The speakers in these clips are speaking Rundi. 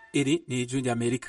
Iri ni Ijwi ry'Amerika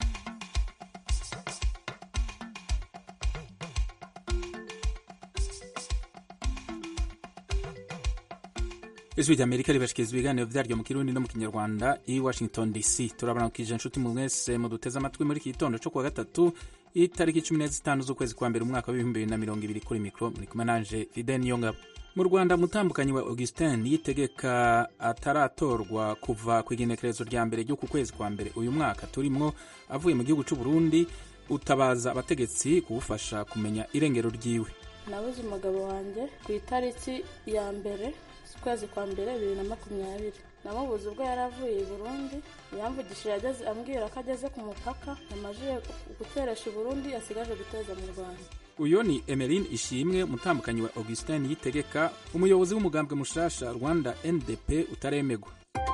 ijwi ry'Amerika ribashikiriza ibiganiro vyaryo mu kirundi no mu kinyarwanda i Washington DC turabaramukije inshuti mu mwese muduteze amatwi muri iki gitondo co kuwa gatatu itariki cumi n'ezitanu z'ukwezi kwa mbere umwaka w'ibihumbi bibiri na mirongo ibiri kuri mikro muri kumwe nanje Fidel Niyongabo mu Rwanda umutambukanyi wa Augustin yitegeka ataratorwa kuva ku igenekerezo rya mbere ry'uku kwezi kwa mbere uyu mwaka turimwo avuye mu gihugu c'u Burundi utabaza abategetsi kuwufasha kumenya irengero ryiwe nabuze umugabo wanjye ku itariki ya mbere z'ukwezi kwa mbere bibiri na makumyabiri namubuze ubwo yari avuye i burundi yamvugishije ageze ambwira ko ageze ku mupaka yamajije guteresha i burundi asigaje guteza mu rwanda uyo ni emeline ishimwe umutambukanyi wa augustin yitegeka umuyobozi w'umugambwe mushasha rwanda ndp utaremegwa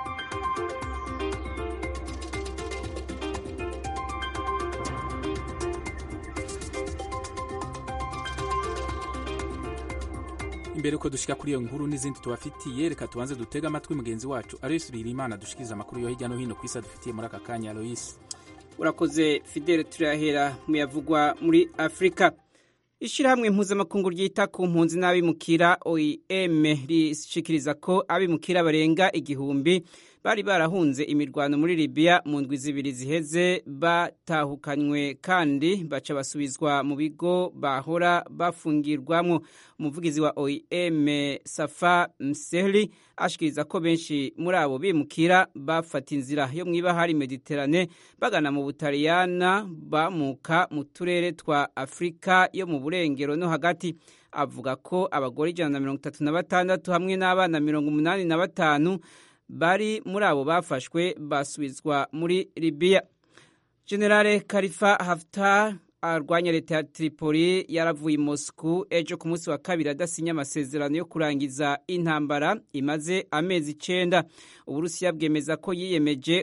imbere uko dushika kuri iyo nkuru n'izindi tubafitiye reka tubanze dutega amatwi mugenzi wacu aloyisi birimana dushikiriza amakuru yo hirya no hino ku isi adufitiye muri aka kanya aloyisi urakoze fidele turahera mu yavugwa muri afurika ishyirahamwe mpuzamakungu ryita ku mpunzi n'abimukira oem rishikiriza ko abimukira barenga igihumbi bari barahunze imirwano muri libiya mu ndwi zibiri ziheze batahukanywe kandi baca basubizwa mu bigo bahora bafungirwamo umuvugizi wa oem safa msehli ashikiriza ko benshi muri abo bimukira bafata inzira yo mu ibahari mediterane bagana mu butaliyana bamuka mu turere twa afurika yo mu burengero no hagati avuga ko abagore ijana na mirongo itatu na batandatu hamwe n'abana mirongo umunani na batanu bari muri abo bafashwe basubizwa muri libiya generale karifa haftar arwanya leta ya tripoli yaravuye i moscou ejo ku munsi wa kabiri adasinya amasezerano yo kurangiza intambara imaze amezi icenda uburusiya bwemeza ko yiyemeje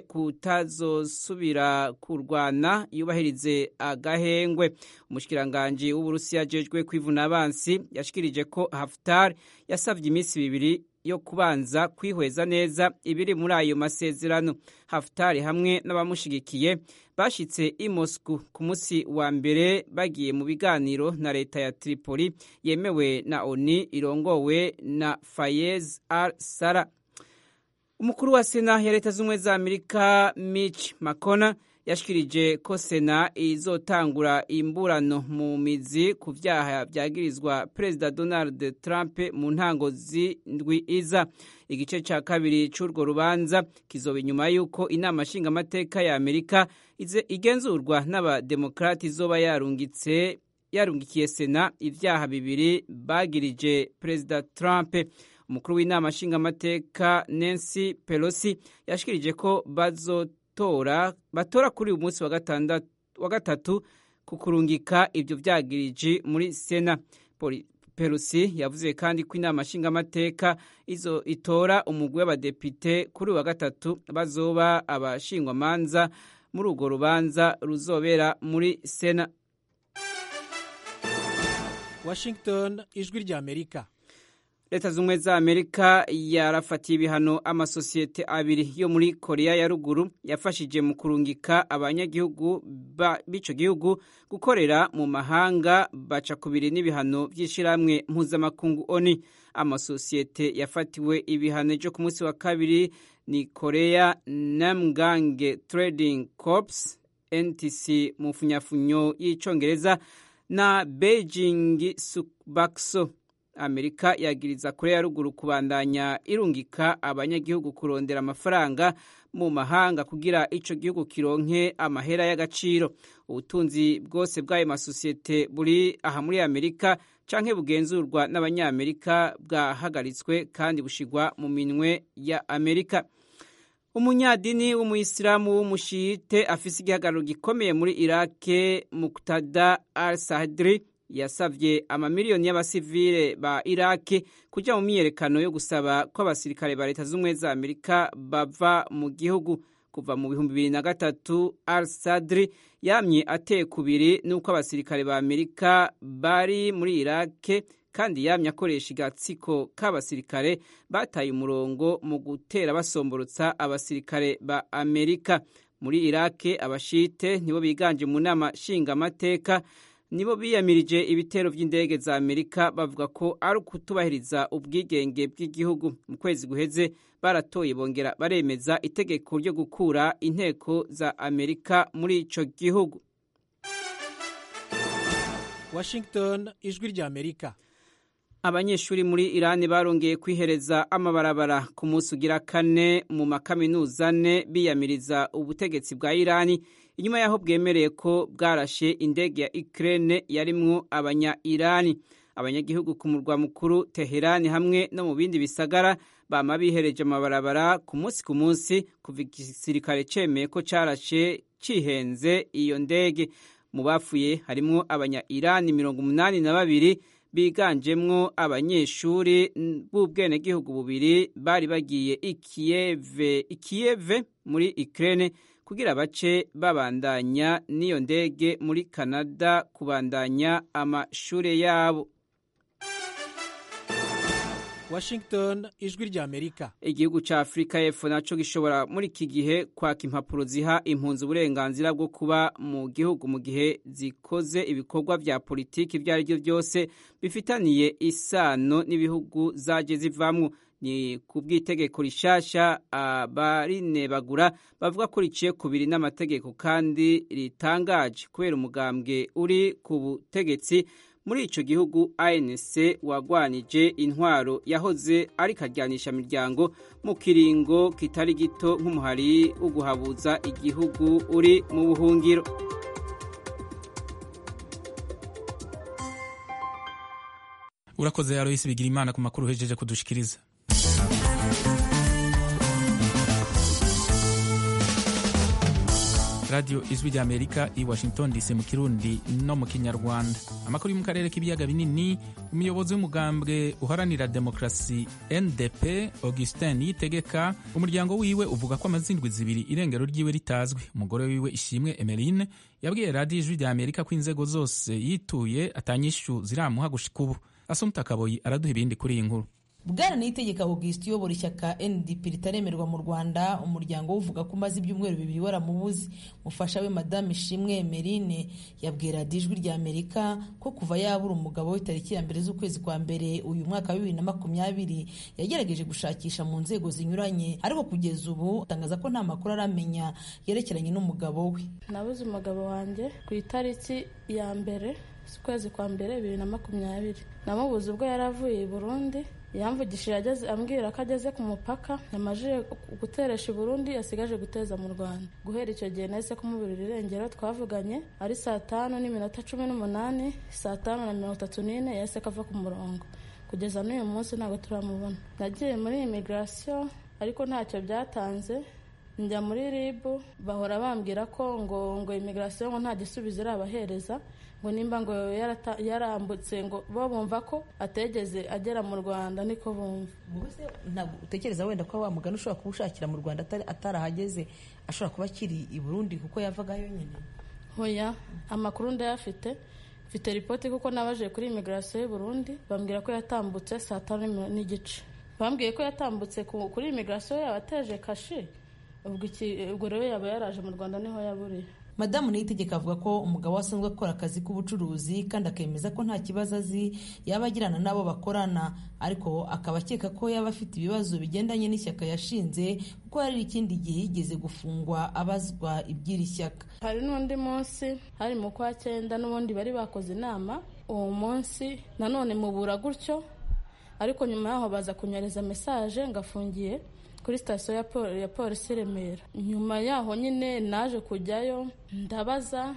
kutazosubira kurwana yubahirize agahengwe umushikiranganji w'uburusiya ajejwe kwivuna abansi yashikirije ko haftar yasavye iminsi bibiri yo kubanza kwihweza neza ibiri muri ayo masezerano hafutari hamwe n'abamushigikiye bashitse i Moscow ku munsi wa mbere bagiye mu biganiro na leta ya Tripoli yemewe na ONU irongowe na Fayez al-Sara umukuru wa sena ya leta z'ubumwe za Amerika Mitch McConnell yashikirije ko sena izotangura imburano mu mizi ku vyaha vyagirizwa perezida donald trump mu ntango z'indwi iza igice ca kabiri c'urwo rubanza kizoba inyuma y'uko inama nshingamateka ya amerika igenzurwa n'abademokrati izoba yarungitse yarungikiye sena ivyaha bibiri bagirije perezida trump umukuru w'inama nshingamateka nancy pelosi yashikirije ko bazo tora batora kuri uyu munsi wa gatatu ku kurungika ibyo byagiriji muri sena perusi yavuze kandi ko inama nshingamateka izo itora umugwi w'abadepite kuri uyu wa gatatu bazoba abashingwamanza muri urwo rubanza ruzobera muri sena washington ijwi rya amerika leta z'ubumwe za amerika yarafatiye ibihano amasosiyete abiri yo muri korea ya ruguru yafashije mu kurungika abanyagihugu b'ico gihugu gukorera mu mahanga baca kubiri n'ibihano by'ishirahamwe mpuzamakungu oni amasosiyete yafatiwe ibihano ejo ku munsi wa kabiri ni korea namgange trading corps ntc mu funyafunyo y'icongereza na beijing subakso amerika yagiriza korea ya ruguru kubandanya irungika abanyagihugu kurondera amafaranga mu mahanga kugira ico gihugu kironke amahera y'agaciro ubutunzi bwose bw'ayo masosiyete buri aha muri amerika canke bugenzurwa n'abanyamerika bwahagaritswe kandi bushigwa mu minwe ya amerika umunyadini w'umuyisilamu w'umushiyite afise igihagararo gikomeye muri irake muktada al sadri yasavye amamiliyoni y'abasivile ba iraki kuja mu myiyerekano yo gusaba ko abasirikare ba leta z'ubumwe za amerika bava mu gihugu kuva mu bihumbi bibiri na gatatu al sadri yamye ateye kubiri n'uko abasirikare ba amerika bari muri irake kandi yamye akoresha igatsiko k'abasirikare bataye umurongo mu gutera basomborotsa abasirikare ba amerika muri irake abashite nibo biganje mu nama nshingamateka nibo biyamirije ibitero by'indege za amerika bavuga ko ari ukutubahiriza ubwigenge bw'igihugu mu kwezi guheze baratoye bongera baremeza itegeko ryo gukura inteko za amerika muri ico gihugu washington ijwi rya amerika abanyeshuri muri irani barongeye kwihereza amabarabara ku munsi ugira kane mu makaminuza ane biyamiriza ubutegetsi bwa irani inyuma y'aho bwemereye ko bwarashe indege ya Ukraine yarimwo abanya irani abanyagihugu ku murwa mukuru teherani hamwe no mu bindi bisagara bama bihereje amabarabara ku munsi ku munsi kuva igisirikare cemeye ko carashe cihenze iyo ndege mu bafuye harimwo abanya irani mirongo umunani na babiri biganjemwo abanyeshuri b'ubwenegihugu bubiri bari bagiye ikiyeve ikiyeve muri Ukraine kugira bace babandanya n'iyo ndege muri Canada kubandanya amashure yabo washington ijwi rya amerika igihugu ca afurika y'epfo naco gishobora muri iki gihe kwaka impapuro ziha impunzi uburenganzira bwo kuba mu gihugu mu gihe zikoze ibikorwa vya politiki ivyo ari vyo vyose bifitaniye isano n'ibihugu zaje zivamwo ni ku bw'itegeko rishasha abarinebagura bavuga ko riciye kubiri n'amategeko kandi ritangaje kubera umugambwe uri ku butegetsi muri ico gihugu ANC wagwanije intwaro yahoze ari karyanisha miryango mu kiringo kitari gito nk'umuhari wo guhabuza igihugu uri mu buhungiro urakoze Aloysi bigira imana ku makuru uhejeje kudushikiriza radiyo ijwi rya amerika i washington dc mu kirundi no mu kinyarwanda amakuru yo mu karere k'ibiyaga binini umuyobozi w'umugambwe uharanira demokarasi ndp augustin yitegeka umuryango wiwe uvuga ko amazindwi zibiri irengero ryiwe ritazwi umugore wiwe ishimwe emeline yabwiye radiyo ijwi rya amerika ko inzego zose yituye atanyishu ziramuha gushika ubu asumta kaboyi araduha ibindi kuri iyi nkuru bwana niyitegeka augustin uyobora ishyaka ndp ritaremerwa mu rwanda umuryango we uvuga ko umaze ibyumweru bibiri waramubuze mufasha we madame ishimwe merine yabwiye radiyo ijwi rya amerika ko kuva yabura umugabo we tariki ya mbere z'ukwezi kwa mbere uyu mwaka wa bibiri na makumyabiri yagerageje gushakisha mu nzego zinyuranye ariko kugeza ubu atangaza ko nta makuru aramenya yerekeranye n'umugabo we nabuze umugabo wanjye ku itariki ya mbere z'ukwezi kwa mbere bibiri na makumyabiri namubuze ubwo yari avuye i burundi yamvugishije ageze ambwira ko ageze ku mupaka yamajije guteresha i burundi yasigaje guteza mu rwanda guhera icyo gihe nahise kumuburira irengero twavuganye ari saa tanu n'iminota cumi n'umunani saa tanu na mirongo itatu n'ine yahise kava ku murongo kugeza n'uyu munsi ntabwo turamubona nagiye muri imigirasiyo ariko ntacyo byatanze njya muri ribu bahora bambwira ko ngo ngo imigirasiyo ngo nta gisubizo irabahereza ngo nimba ngo yarambutse ngo bo bumva ko ategeze agera mu rwanda niko bumva ntabwo utekereza wenda ko wa mugani ushobora kuba ushakira mu rwanda atarahageze ashobora kuba akiri i burundi kuko yavagayo nyine hoya amakuru ndayafite mfite ripoti kuko nabaje kuri imigirasiyo y'u burundi bambwira ko yatambutse saa tanu n'igice bambwiye ko yatambutse kuri imigirasiyo yaba ateje kashe ubwo rero yaba yaraje mu rwanda niho yaburiye madamu niyitegeka avuga ko umugabo we asanzwe akora akazi k'ubucuruzi kandi akemeza ko nta kibazo azi yaba agirana n'abo bakorana ariko akaba akeka ko yaba afite ibibazo bigendanye n'ishyaka yashinze kuko hari ikindi gihe yigeze gufungwa abazwa iby'iri shyaka hari n'undi munsi hari mu kwa cyenda n'ubundi bari bakoze inama uwo munsi nanone mubura gutyo ariko nyuma yaho baza kunyereza mesaje ngafungiye kuri sitasiyo ya polisi i remera nyuma yaho nyine naje kujyayo ndabaza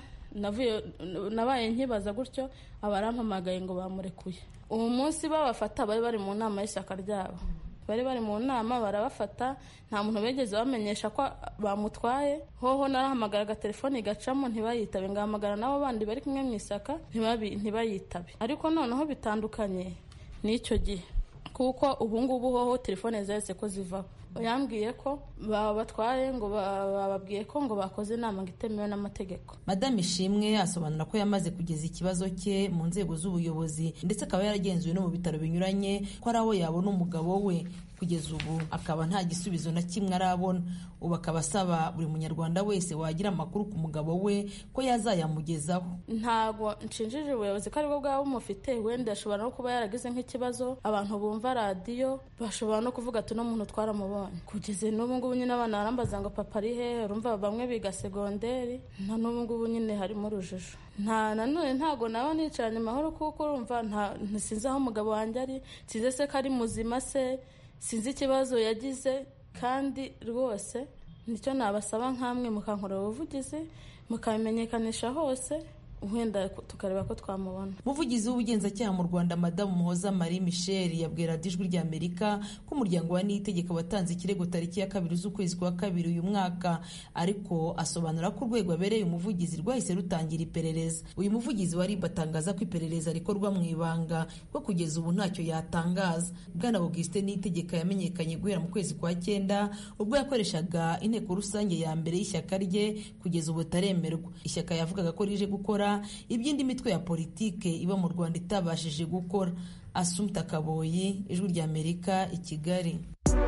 nabaye nkibaza gutyo abarampamagaye ngo bamurekuye uwo munsi babafata bari bari mu nama y'ishyaka ryabo bari bari mu nama barabafata nta muntu bigeze bamenyesha ko bamutwaye hoho narahamagara agatelefoni gacamo ntibayitabe ngahamagara n'abo bandi bari kumwe mu ishyaka ntibayitabe ariko noneho bitandukanye n'icyo gihe kuko ubu ngubu hoho telefone zahise ko zivaho yambwiye ko babatwaye ngo bababwiye ko ngo bakoze inama ngo itemewe n'amategeko madame ishimwe asobanura ko yamaze kugeza ikibazo cye mu nzego z'ubuyobozi ndetse akaba yaragenzuwe no mu bitaro binyuranye ko ari aho yabona umugabo we kugeza ubu akaba nta gisubizo na kimwe arabona ubu akaba asaba buri munyarwanda wese wagira amakuru ku mugabo we ko yazayamugezaho ntabwo nshinjije ubuyobozi ko aribwo bwaba bumufite wenda ashobora no kuba yaragize nk'ikibazo abantu bumva radiyo bashobora no kuvuga ati uno muntu twaramubonye kugeza n'ubu ngubu nyine abana barambaza ngo papa ari hehe urumva bamwe biga segonderi na n'ubu ngubu nyine harimo urujijo nta nanone ntabwo naba nicaranye amahoro kuko urumva ntisinzi aho umugabo wanjye ari sinzi se ko ari muzima se sinzi ikibazo yagize kandi rwose nicyo nabasaba nk'amwe mukankorera ubuvugizi mukabimenyekanisha hose wenda tukareba ko twamubona umuvugizi w'ubugenzacyaha mu rwanda madamu muhoza marie michel yabwira ijwi rya amerika ko umuryango wa niyitegeka watanze ikirego tariki ya kabiri z'ukwezi kwa kabiri uyu mwaka ariko asobanura ko urwego abereye umuvugizi rwahise rutangira iperereza uyu muvugizi wa rib atangaza ko iperereza rikorwa mu ibanga ko kugeza ubu ntacyo yatangaza bwana augustin niyitegeka yamenyekanye guhera mu kwezi kwa cyenda ubwo yakoreshaga inteko rusange ya mbere y'ishyaka rye kugeza ubu ataremerwa ishyaka yavugaga ko rije gukora iby'indi mitwe ya politike iba mu rwanda itabashije gukora asumta kaboyi ijwi rya amerika i kigali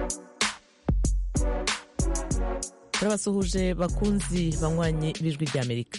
turabasuhuje bakunzi banywanyi b'ijwi rya amerika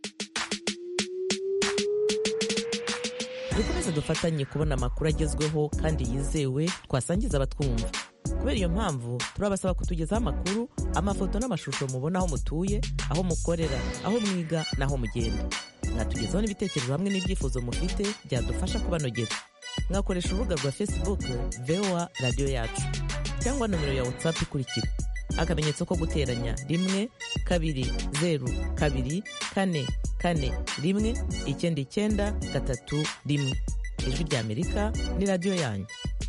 dukomeze dufatanye kubona amakuru agezweho kandi yizewe twasangiza abatwumva kubera iyo mpamvu turabasaba kutugezaho amakuru amafoto n'amashusho mubona aho mutuye aho mukorera aho mwiga n'aho mugenda mwatugezaho n'ibitekerezo hamwe n'ibyifuzo mufite byadufasha kubanogera mwakoresha urubuga rwa facebook voa radiyo yacu cyangwa nomero ya whatsapp ikurikira akamenyetso ko guteranya rimwe kabiri zeru kabiri kane kane rimwe icyenda icyenda gatatu rimwe ijwi rya amerika ni radiyo yanyu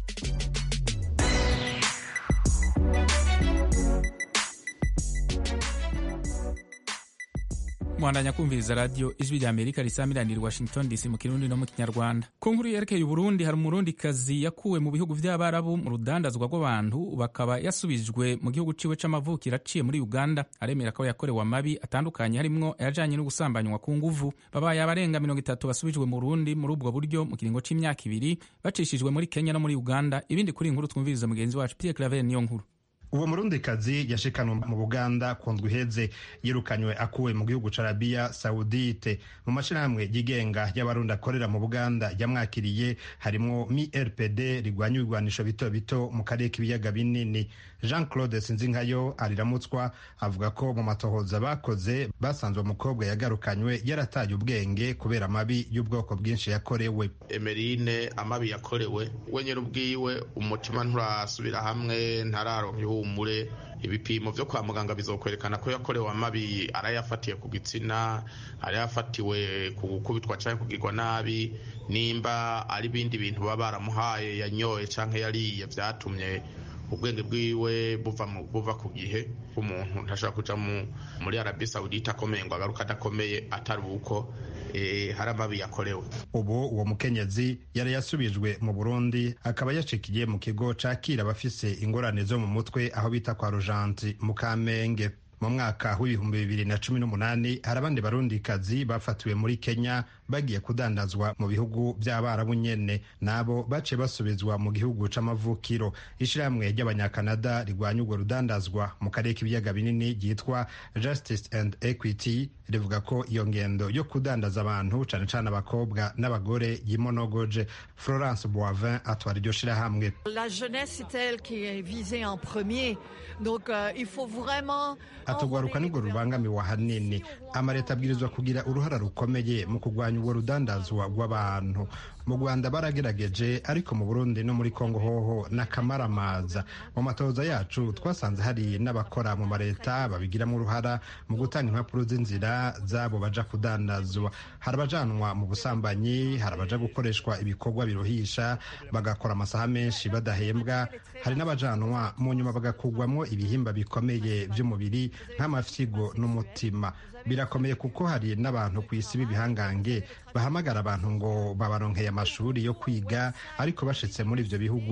mwandanya kumviriza radiyo ijwi rya amerika risamiranira washington dc mu kirundi no mu kinyarwanda ku nkuru yerekeye uburundi hari umurundikazi yakuwe mu bihugu by'abarabu mu rudandazwa rw'abantu bakaba yasubijwe mu gihugu ciwe c'amavukiro aciye muri uganda aremera ko yakorewe amabi atandukanye harimwo ayajanye no gusambanywa ku nguvu babaye abarenga mirongo itatu basubijwe mu burundi muri ubwo buryo mu kiringo c'imyaka ibiri bacishijwe muri kenya no muri uganda ibindi kuri inkuru twumviriza mugenzi wacu pierre claver niyo nkuru uwo murundikazi yashikanwe mu buganda ku ndwi iheze yirukanywe akuwe mu gihugu ca arabiya sawudite mu mashirahamwe yigenga y'abarundi akorera mu buganda yamwakiriye harimwo mi rpd rigwanya ibigwanisho bito bito mu karere k'ibiyaga binini jean claude sinzinkayo ariramutswa avuga ko mu matohoza bakoze basanze uwo mukobwa yagarukanywe yarataye ubwenge kubera amabi y'ubwoko bwinshi yakorewe emerine amabi yakorewe we nyine ubwiwe umutima nturasubira hamwe ntararonka ihumure ibipimo byo kwa muganga bizokwerekana ko yakorewe amabi arayafatiye ku gitsina arayafatiwe ku gukubitwa cyangwa kugirwa nabi nimba ari ibindi bintu baba baramuhaye yanyoye cyangwa yariye byatumye ubwenge bwiwe buva buva ku gihe umuntu ntashobora kuja muri arabi sawudite akomeye ngo agaruke adakomeye atari uko hari amabi yakorewe ubu uwo mukenyezi yari yasubijwe mu burundi akaba yacikiye mu kigo cakira abafise ingorane zo mu mutwe aho bita kwa rujanti mu kamenge mu mwaka w'ibihumbi bibiri na cumi n'umunani hari abandi barundikazi bafatiwe muri kenya bagiye kudandazwa mu bihugu by'abarabu nyene nabo baciye basubizwa mu gihugu c'amavukiro ishirahamwe ry'abanyakanada rigwanya urwo rudandazwa mu karere k'ibiyaga binini ryitwa justice and equity rivuga ko iyo ngendo yo kudandaza abantu cane cane abakobwa n'abagore yimonogoje florence boivin atwara iryo shirahamwe la jeunesse c'est elle qui est visée en premier donc euh, il faut vraiment atugwaruka nibwo rubangamiwe ahanini amaleta abwirizwa kugira uruhara rukomeye mu kurwanya ubwo rudandazwa rw'abantu mu rwanda baragerageje ariko mu burundi no muri kongo hoho n'akamaramaza mu matoza yacu twasanze hari n'abakora mu maleta babigiramo uruhara mu gutanga impapuro z'inzira zabo baja kudandazwa hari abajanwa mu busambanyi hari abaja gukoreshwa ibikorwa biruhisha bagakora amasaha menshi badahembwa hari n'abajanwa mu nyuma bagakugwamo ibihimba bikomeye by'umubiri nk'amafyigo n'umutima birakomeye kuko hari n'abantu ku isi b'ibihangange bahamagara abantu ngo babaronkeye amashuri yo kwiga ariko bashitse muri ivyo bihugu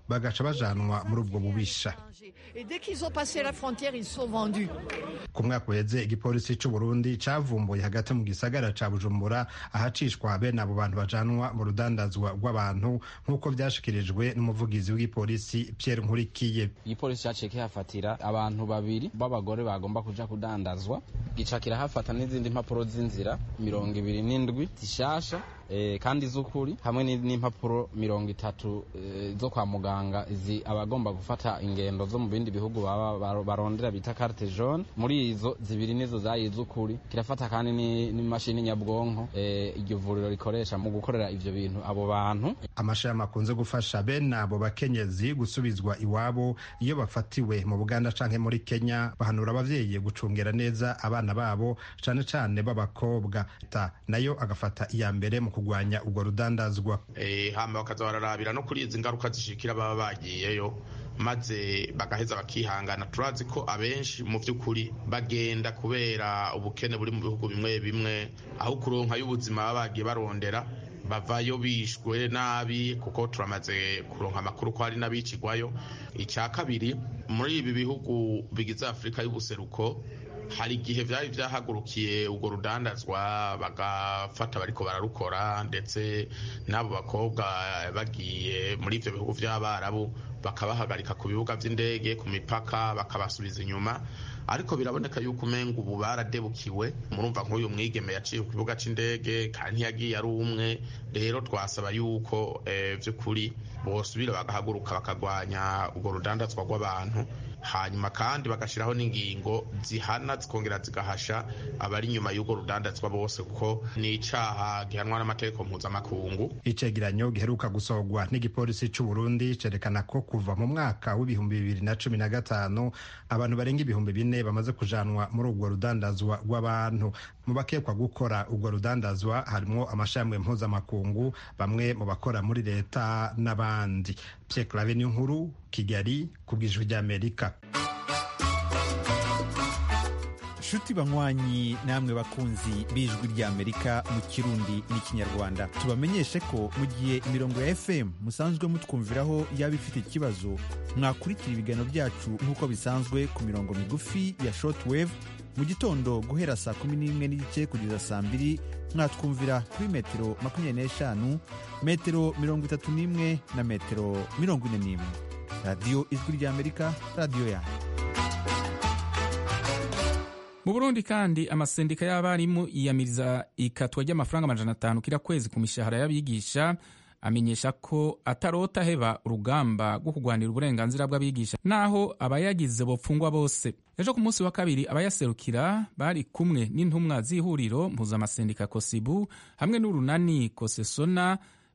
bagaca bajanwa muri ubwo bubisha Et dès qu'ils ont passé la frontière, ils sont vendus. ku mwaka uheze igipolisi c'u Burundi cavumbuye hagati mu gisagara ca Bujumbura ahacishwa bene abo bantu bajanwa mu rudandazwa rw'abantu nk'uko vyashikirijwe n'umuvugizi w'igipolisi Pierre Nkurikiye igipolisi caciye kihafatira abantu babiri b'abagore bagomba kuja kudandazwa gica kirahafata n'izindi mpapuro z'inzira mirongo ibiri n'indwi zishasha eh, kandi z'ukuri hamwe ni- n'impapuro mirongo itatu eh, zo kwa muganga izi abagomba gufata ingendo zo mu bindi bihugu baba baro- barondera bita carte jaune muri izo zibiri nizo zayi z'ukuri kirafata kandi ni- n'imashini nyabwonko eh, iryo vuriro rikoresha mu gukorera ivyo bintu abo bantu amashami akunze gufasha bene abo bakenyezi gusubizwa iwabo iyo bafatiwe mu buganda canke muri kenya bahanura abavyeyi gucungera neza abana babo cane cane b'abakobwa ta nayo agafata iya mbere mu kugwanya ubwo rudandazwa Eh, hama bakaza bararabira no kuri izi ngaruka zishikira baba bagiyeyo maze bagaheza bakihangana turazi ko abenshi mu by'ukuri bagenda kubera ubukene buri mu bihugu bimwe bimwe aho kuronka y'ubuzima baba bagiye barondera bavayo bishwe nabi kuko turamaze kuronka amakuru ko hari n'abicigwayo icya kabiri muri ibi bihugu bigize afurika y'ubuseruko hari igihe byari byahagurukiye urwo rudandazwa bagafata bariko bararukora ndetse n'abo bakobwa bagiye muri ivyo bihugu vy'abarabu bakabahagarika ku bibuga vy'indege ku mipaka bakabasubiza inyuma ariko biraboneka yuko umenga ubu baradebukiwe murumva nk'uyu mwigeme yaciye ku kibuga c'indege kandi ntiyagiye ari umwe rero twasaba yuko eh, vy'ukuri bosubira bagahaguruka bakagwanya urwo rudandazwa rw'abantu hanyuma kandi bagashyiraho n'ingingo zihana zikongera zigahasha abari inyuma y'urwo rudandazwa bose kuko ni icaha gihanwa n'amategeko mpuzamakungu icegeranyo giheruka gusohorwa n'igipolisi c'u Burundi cerekana ko kuva mu mwaka w'ibihumbi bibiri na cumi na gatanu abantu barenga ibihumbi bine bamaze kujanwa muri urwo rudandazwa rw'abantu mu bakekwa gukora urwo rudandazwa harimwo amashami mpuzamakungu bamwe mu bakora muri leta n'abandi Pierre Claver nkuru Kigali ku bw'ijwi ry'Amerika nshuti banywanyi namwe bakunzi b'ijwi ry'amerika mu kirundi n'ikinyarwanda tubamenyeshe ko mu gihe imirongo ya fm musanzwe mutwumviraho yaba ifite ikibazo mwakurikira ibiganiro byacu nk'uko bisanzwe ku mirongo migufi ya shortwave mu gitondo guhera saa kumi n'imwe n'igice kugeza saa mbiri mwatwumvira kuri metero makumyabiri n'eshanu metero mirongo itatu n'imwe na metero mirongo ine n'imwe radiyo ijwi ry'amerika radiyo yanyu mu burundi kandi amasendika y'abarimu yiyamiriza ikatwa ry'amafaranga amajana atanu kira kwezi ku mishahara y'abigisha amenyesha ko atarota heba urugamba rwo kurwanira uburenganzira bw'abigisha naho abayagize bopfungwa bose ejo ku munsi wa kabiri abayaserukira bari kumwe n'intumwa z'ihuriro mpuzamasendika kosibu hamwe n'urunani kosesona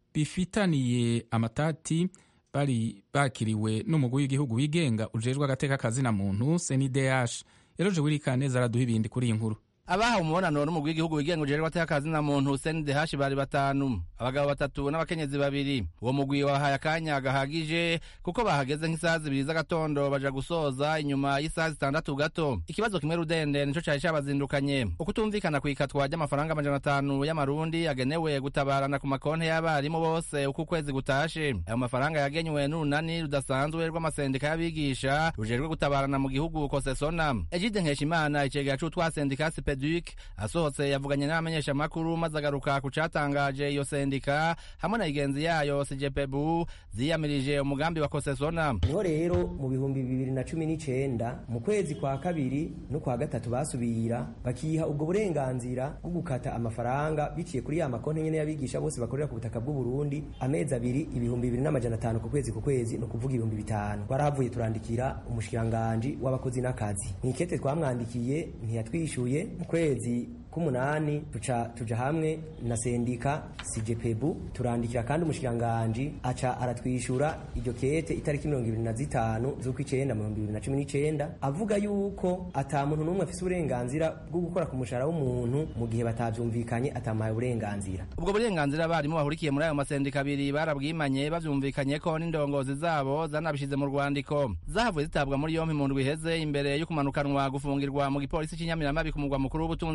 bifitaniye amatati bari bakiriwe n'umugwi w'igihugu wigenga ujejwe agateka kazina muntu senideyashi eroje wirikaneza araduha ibindi kuri iyi nkuru abahawe umubonano n'umugwi w'igihugu wigenga ujejwe ateka akazina muntu Hussein Dehashi bari batanu abagabo batatu n'abakenyezi babiri uwo mugwi wahaye akanya gahagije kuko bahageze nk'isaha zibiri z'agatondo baja gusoza inyuma y'isaha zitandatu gato ikibazo kimwe rudende nico cari cabazindukanye ukutumvikana kw'ikatwa ry'amafaranga amajana atanu y'amarundi yagenewe gutabarana ku makonti y'abarimu bose uko ukwezi gutashe ayo mafaranga yagenywe n'urunani rudasanzwe rw'amasendika y'abigisha rujejwe gutabarana mu gihugu kosesona egide nkeshimana icegera c'utwasendika Duc asohotse yavuganye n'abamenyeshamakuru maze agaruka ku catangaje iyo sendika hamwe na igenzi yayo sijepebu ziyamirije umugambi wa kosesona niho rero mu bihumbi bibiri na cumi n'icenda mu kwezi kwa kabiri no kwa gatatu basubira bakiha ubwo burenganzira bwo gukata amafaranga biciye kuri ya makonti nyene y'abigisha bose bakorera ku butaka bw'u Burundi amezi abiri ibihumbi bibiri n'amajana atanu ku kwezi ku kwezi no kuvuga ibihumbi bitanu twarahavuye turandikira umushikiranganji w'abakozi n'akazi mwikete twamwandikiye ntiyatwishuye mu kwezi k'umunani tuca tuja hamwe na sendika sijepebu turandikira kandi umushikiranganji aca aratwishura iryo kete itariki mirongo ibiri na zitanu z'ukw'icenda mu bihumbi bibiri na cumi n'icenda avuga yuko ata muntu n'umwe afise uburenganzira bwo gukora ku mushahara w'umuntu mu gihe batavyumvikanye atamaye uburenganzira ubwo burenganzira abarimu bahurikiye muri ayo masendika abiri barabwimanye bavyumvikanye ko n'indongozi zabo zanabishize mu rwandiko zahavuye zitabwa muri yompi mu ndwi iheze imbere yo kumanukanwa gufungirwa mu gipolisi c'inyamiramabi ku mugwa mukuru w'ubutunzi bujumbura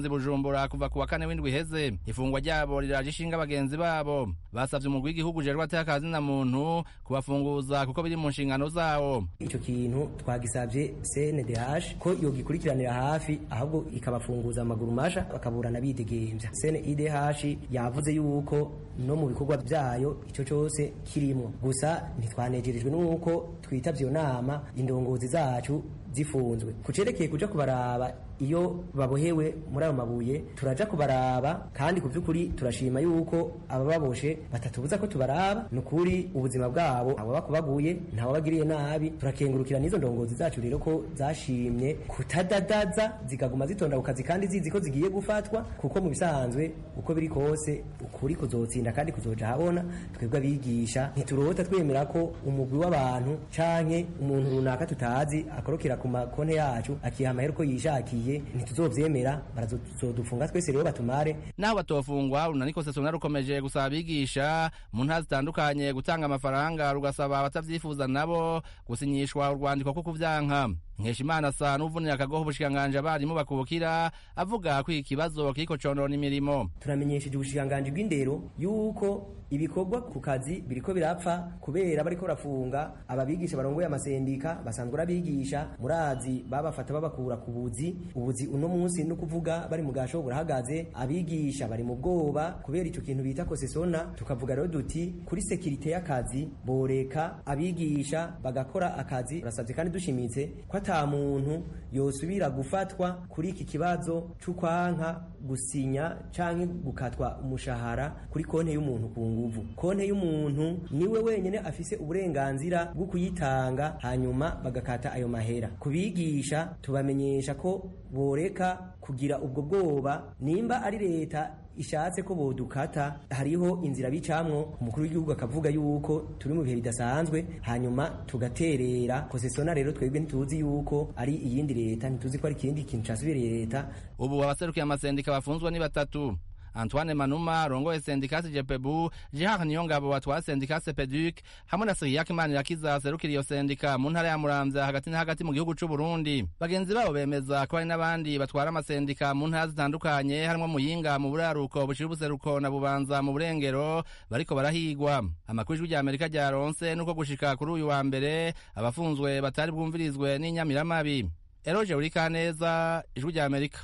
bujumbura kuva ku wa kane w'indwi iheze ifungwa ryabo riraje ishinga bagenzi babo basavye umugwi w'igihugu ujejwe atakazi na muntu kubafunguza kuko biri mu nshingano zawo ico kintu twagisavye CNDH ko yogikurikiranira hafi ahubwo ikabafunguza amaguru masha bakaburana bidegemvya CNIDH yavuze yuko no mu bikorwa vyayo ico cose kirimwo gusa ntitwanejerejwe n'uko twitavye iyo nama indongozi zacu zifunzwe kucerekeye kuja kubaraba iyo babohewe muri ayo mabuye turaja kubaraba kandi ku by'ukuri turashima yuko abababoshe batatubuza ko tubaraba ni ukuri ubuzima bwabo abo bakubaguye ntawe bagiriye nabi turakengurukira n'izo ndongozi zacu rero ko zashimye kutadadaza zikaguma zitonda ku kazi kandi zizi ko zigiye gufatwa kuko mu bisanzwe uko biri kose ukuri kuzotsinda kandi kuzoja habona twebwe abigisha ntiturota twemera ko umugwi w'abantu canke umuntu runaka tutazi akorokera ku makonte yacu akiha amahera uko yishakiye ntituzovyemera barazodufunga twese rero batumare naho batofungwa urunaniko sesona rukomeje gusaba abigisha mu ntara zitandukanye gutanga amafaranga rugasaba abatavyifuza nabo gusinyishwa urwandiko ko kuvyanka nkeshimana asa n'uvunira akagoho ubushikiranganji abarimu bakubukira avuga ko iki kibazo kiriko conona imirimo turamenyesheje ubushikiranganji bw'indero yuko ibikorwa ku kazi biriko birapfa kubera bariko barafunga ababigisha barongoye amasendika basanzwe arabigisha murazi babafata babakura ku buzi ubuzi uno munsi no kuvuga bari mu gasho burahagaze abigisha bari mu bwoba kubera ico kintu bita kosesona tukavuga rero duti kuri sekirite y'akazi boreka abigisha bagakora akazi turasavye kandi dushimitse ko ata muntu yosubira gufatwa kuri iki kibazo c'ukwanka gusinya canke gukatwa umushahara kuri konte y'umuntu ku nguvu konte y'umuntu niwe wenyene afise uburenganzira bwo kuyitanga hanyuma bagakata ayo mahera kubigisha tubamenyesha ko boreka kugira ubwo bwoba nimba ari leta ishatse ko bodukata hariho inzira bicamwo umukuru w'igihugu akavuga yuko turi mu bihe bidasanzwe hanyuma tugaterera kosesona rero twebwe ntituzi yuko ari iyindi leta ntituzi ko ari ikindi kintu casubiriye leta ubu abaserukiye amasendika bafunzwe ni batatu antoine manuma rongoye sendika jepebu jihar niyongabo watwara sendika sepeduc hamwe na siriyak manirakiza aserukira iyo sendika mu ntara ya muramvya hagati na hagati mu gihugu c'uburundi bagenzi babo bemeza ko hari n'abandi batwara amasendika mu ntara zitandukanye harimwo muyinga mu buraruko bushira ubuseruko na bubanza mu burengero bariko barahigwa amakuru ijwi rya amerika ryaronse nuko gushika kuri uyu wa mbere abafunzwe batari bwumvirizwe n'inyamiramabi eroje urikaneza ijwi rya amerika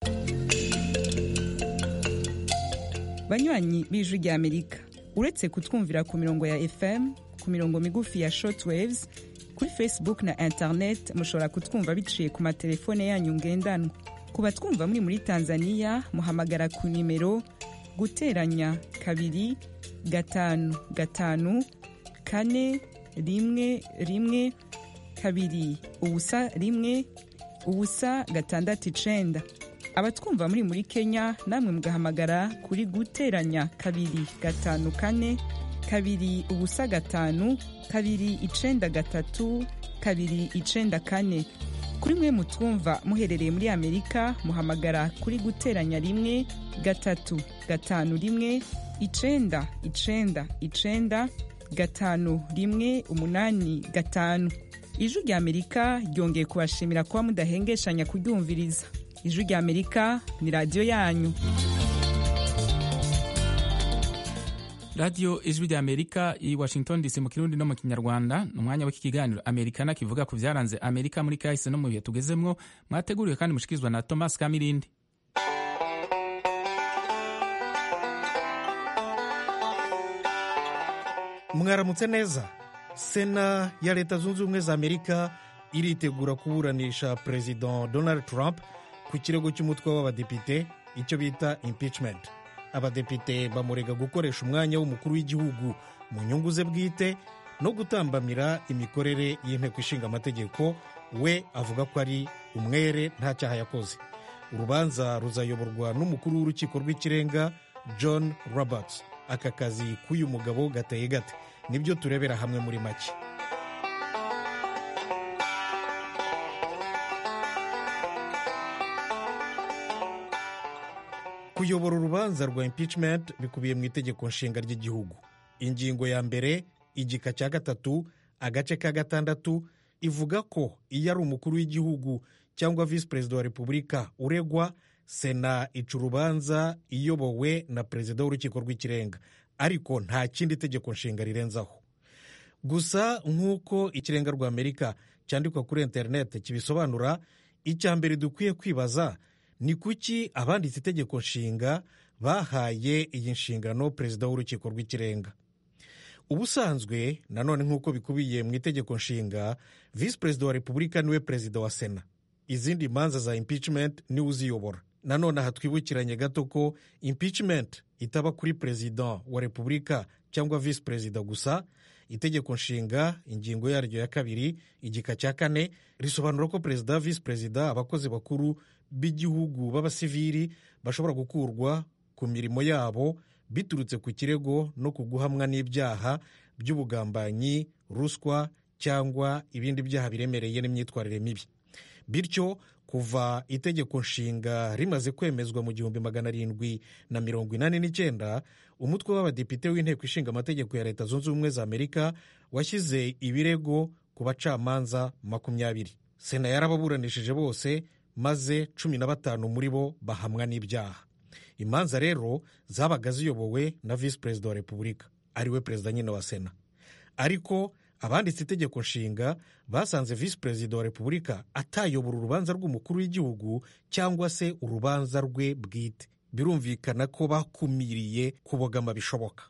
banywanyi b'ijwi rya amerika uretse kutwumvira ku mirongo ya fm ku mirongo migufi ya shortwaves kuri facebook na internet mushobora kutwumva biciye ku matelefone yanyu ngendanwa ku batwumva muri muri tanzania muhamagara ku nimero guteranya kabiri gatanu gatanu kane rimwe rimwe kabiri ubusa rimwe ubusa gatandatu icenda abatwumva muri muri kenya namwe mugahamagara kuri guteranya kabiri gatanu kane kabiri ubusa gatanu kabiri icenda gatatu kabiri icenda kane kuri mwe mutwumva muherereye muri amerika muhamagara kuri guteranya rimwe gatatu gatanu rimwe icenda icenda icenda gatanu rimwe umunani gatanu ijwi rya amerika ryongeye kubashimira kuba mudahengeshanya kuryumviriza ijwi rya amerika ni radiyo yanyu radiyo ijwi rya amerika i washington dc mu kirundi no mu kinyarwanda ni umwanya w'iki kiganiro amerikana kivuga ku byaranze amerika muri kahise no mu bihe tugezemwo mwateguriwe kandi mushikirizwa na thomas kamirindi mwaramutse neza sena ya leta zunze ubumwe za amerika iritegura kuburanisha perezida donald trump ku kirego cy'umutwe w'abadepite icyo bita impeachment abadepite bamurega gukoresha umwanya w'umukuru w'igihugu mu nyungu ze bwite no gutambamira imikorere y'inteko ishinga amategeko we avuga ko ari umwere nta cyaha yakoze urubanza ruzayoborwa n'umukuru w'urukiko rw'ikirenga john roberts aka kazi k'uyu mugabo gateye gate nibyo turebera hamwe muri make kuyobora urubanza rwa impeachment bikubiye mu itegeko nshinga ry'igihugu ingingo ya mbere igika cya gatatu agace ka gatandatu ivuga ko iyo ari umukuru w'igihugu cyangwa visi perezida wa repubulika uregwa sena ica urubanza iyobowe na perezida w'urukiko rw'ikirenga ariko nta kindi tegeko nshinga rirenzaho gusa nk'uko ikirenga rwa amerika cyandikwa kuri interineti kibisobanura icya mbere dukwiye kwibaza ni kuki abanditse itegeko nshinga bahaye iyi nshingano perezida w'urukiko rw'ikirenga ubusanzwe nanone nk'uko bikubiye mu itegeko nshinga visi perezida wa repubulika niwe perezida wa sena izindi manza za impeachment niwe uziyobora nanone aha twibukiranye gato ko impeachment itaba kuri perezida wa repubulika cyangwa visi perezida gusa itegeko nshinga ingingo yaryo ya kabiri igika cya kane risobanura ko perezida visi perezida abakozi bakuru b'igihugu b'abasivili bashobora gukurwa ku mirimo yabo biturutse ku kirego no ku guhamwa n'ibyaha by'ubugambanyi ruswa cyangwa ibindi byaha biremereye n'imyitwarire mibi bityo kuva itegeko nshinga rimaze kwemezwa mu gihumbi magana arindwi na mirongo inani n'icyenda umutwe w'abadepite w'inteko ishinga amategeko ya leta zunze ubumwe za amerika washyize ibirego ku bacamanza makumyabiri sena yarababuranishije bose maze cumi na batanu muri bo bahamwa n'ibyaha imanza rero zabaga ziyobowe na visi perezida wa repubulika ariwe perezida nyine wa sena ariko abanditse itegeko nshinga basanze visi perezida wa repubulika atayobora urubanza rw'umukuru w'igihugu cyangwa se urubanza rwe bwite birumvikana ko bakumiriye kubogama bishoboka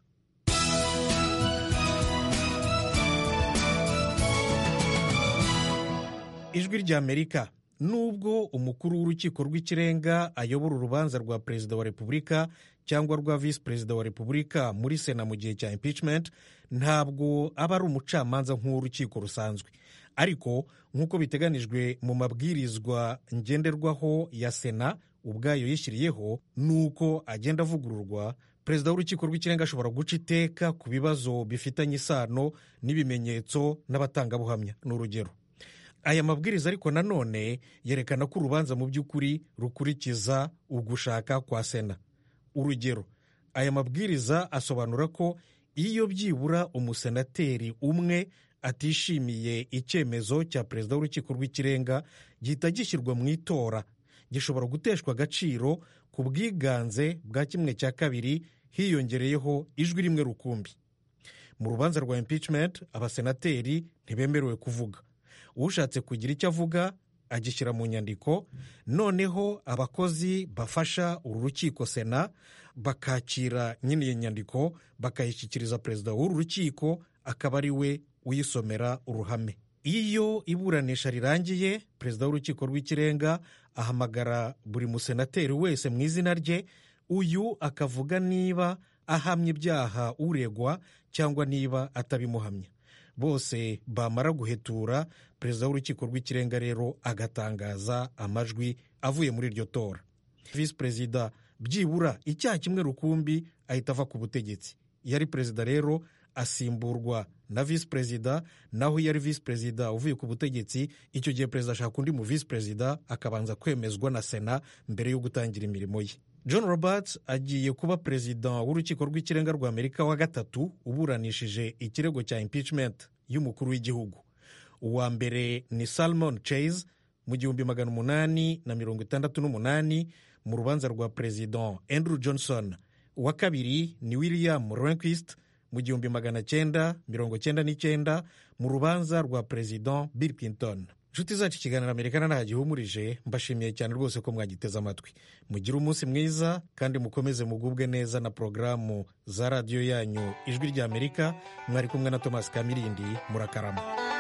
ijwi ry'amerika nubwo umukuru w'urukiko rw'ikirenga ayobora urubanza rwa perezida wa repubulika cyangwa rwa visi perezida wa repubulika muri sena mu gihe cya impeachment ntabwo aba ari umucamanza nk'uw'urukiko rusanzwe ariko nk'uko biteganijwe mu mabwirizwa ngenderwaho ya sena ubwayo yishyiriyeho ni uko agenda avugururwa perezida w'urukiko rw'ikirenga ashobora guca iteka ku bibazo bifitanye isano n'ibimenyetso n'abatangabuhamya ni urugero aya mabwiriza ariko nanone yerekana ko urubanza mu by'ukuri rukurikiza ugushaka kwa sena urugero aya mabwiriza asobanura ko iyo byibura umusenateri umwe atishimiye icyemezo cya perezida w'urukiko rw'ikirenga gihita gishyirwa mu itora gishobora guteshwa agaciro ku bwiganze bwa kimwe cya kabiri hiyongereyeho ijwi rimwe rukumbi mu rubanza rwa impeachment abasenateri ntibemerewe kuvuga ushatse kugira icyo avuga agishyira mu nyandiko noneho abakozi bafasha uru rukiko sena bakakira nyine iyo nyandiko bakayishyikiriza perezida w'uru rukiko akaba ari we uyisomera uruhame iyo iburanisha rirangiye perezida w'urukiko rw'ikirenga ahamagara buri musenateri wese mu izina rye uyu akavuga niba ahamya ibyaha uregwa cyangwa niba atabimuhamya bose bamara guhetura perezida w'urukiko rw'ikirenga rero agatangaza amajwi avuye muri iryo tora visi perezida byibura icyaha kimwe rukumbi ahita ava ku butegetsi iyo ari perezida rero asimburwa na visi perezida naho iyo ari visi perezida uvuye ku butegetsi icyo gihe perezida ashaka undi mu visi perezida akabanza kwemezwa na sena mbere yo gutangira imirimo ye john roberts agiye kuba perezida w'urukiko rw'ikirenga rwa amerika wa gatatu uburanishije ikirego cya impeachment y'umukuru w'igihugu uwa mbere ni salmon chase mu gihumbi magana umunani na mirongo itandatu n'umunani mu rubanza rwa perezida andrew johnson uwa kabiri ni william rehnquist mu gihumbi magana cyenda mirongo cyenda n'icyenda mu rubanza rwa perezida bill clinton inshuti zacu ikiganiro amerikana nta gihumurije mbashimiye cyane rwose ko mwagiteze amatwi mugire umunsi mwiza kandi mukomeze mugubwe neza na porogaramu za radiyo yanyu ijwi rya amerika mwari kumwe na thomas kamirindi murakarama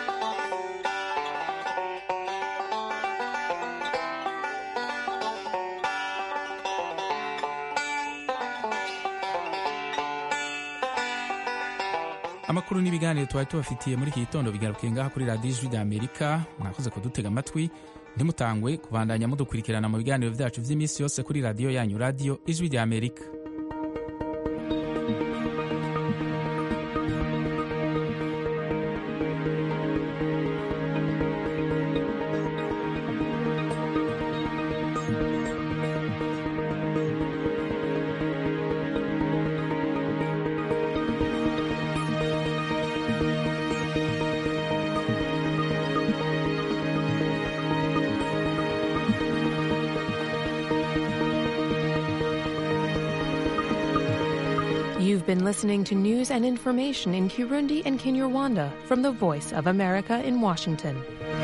amakuru n'ibiganiro twari tubafitiye muri iki gitondo bigarukiye ngaha kuri radiyo ijwi rya amerika mwakoze kudutega amatwi ntimutangwe kubandanya mudukurikirana mu biganiro byacu by'iminsi yose kuri radiyo yanyu radiyo ijwi rya amerika You've been listening to news and information in Kirundi and Kinyarwanda from the Voice of America in Washington.